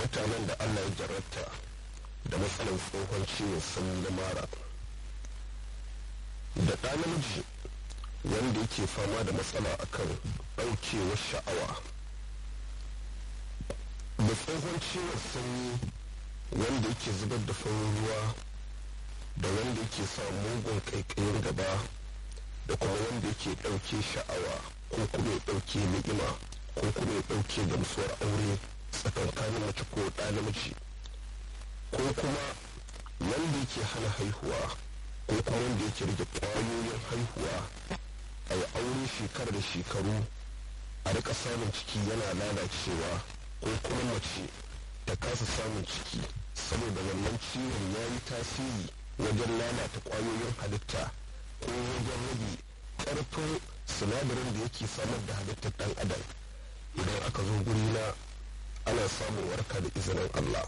mutanen da allah ya jarabta da matsalar tsohon ciwon sanyi na mara da ɗa namiji wanda yake fama da matsala akan ɗaukewar sha'awa da tsohon ciwon sanyi wanda yake zubar da farin ruwa da wanda yake sa mugun ƙaiƙayin gaba da kuma wanda yake ɗauke sha'awa ko kuma ya ɗauke ni'ima ko kuma ya ɗauke gamsuwar aure tsakankanin mace ko ɗa namiji ko kuma wanda yake hana haihuwa ko kuma wanda yake rage ƙwayoyin haihuwa a yi aure shekarar da shekaru a rika samun ciki yana lalacewa ko kuma mace ta kasa samun ciki saboda wannan ciwon ya yi tasiri wajen lalata ƙwayoyin halitta ko wajen rage ƙarfin sinadarin da yake samar da halittar ɗan adam idan aka zo guri na ana samun warka da izinin Allah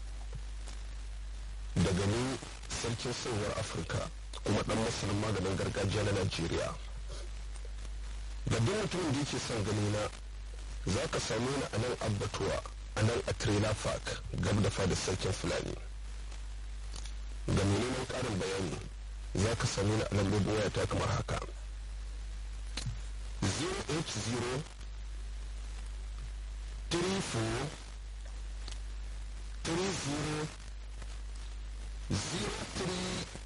daga ni sarkin sauwar afirka kuma ɗan masanin maganin gargajiya na najeriya da duk mutumin da yake son gani na za ka same ni a nan abbatuwa a nan a trailer park gab da fadar sarkin fulani ga neman ƙarin bayani za ka same ni a lambobin wayata kamar haka 080 34 30 03